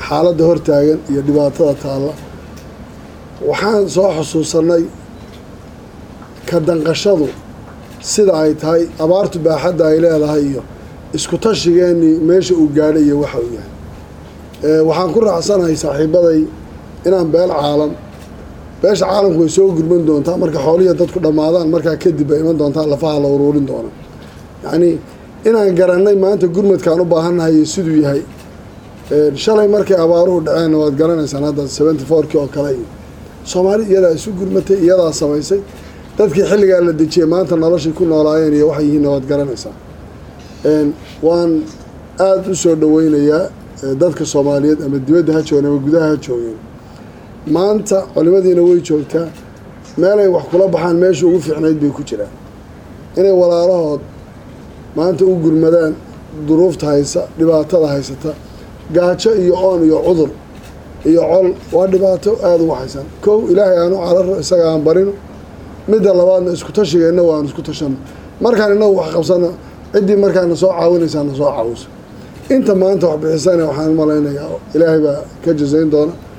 xaaladda hortaagan iyo dhibaatada taalla waxaan soo xusuusanay ka danqashadu sida ay tahay abaartu baaxadda ay leedahay iyo isku tashigeenii meesha uu gaadhay iyo waxa uu yahay waxaan ku raacsanahay saaxiibaday inaan beel caalam beesha caalamku way soo gurman doontaa marka xoolihiya dadku dhammaadaan markaa kadib bay iman doontaa lafaha la uruurin doona yacnii inaan garannay maanta gurmadkaan u baahannahay iyo siduu yahay shalay markay abaaruhu dhaceenna waad garanaysaan hadda seventy fourkii oo kale iyo soomaali iyadaa isu gurmatay iyadaa samaysay dadkii xilligaa la dejiyey maanta noloshay ku noolaayeen iyo waxay yihiinna waad garanaysaa waan aada u soo dhaweynayaa dadka soomaaliyeed ama dibadda ha joogeen ama gudaha ha joogeen maanta culimadiina way joogtaa meelay wax kula baxaan meesha ugu fiicnayd bay ku jiraan inay walaalahood maanta u gurmadaan duruufta haysa dhibaatada haysata gaajo iyo oon iyo cudur iyo col waa dhibaato aada ugu haysan kow ilaahay aanu cararo isaga aan barino midda labaadna isku tashigeenna waan isku tashano markaan inagu wax qabsano ciddii markaana soo caawinaysaa na soo caawiso inta maanta wax bixisana waxaan malaynayaa ilaahay baa ka jasayn doona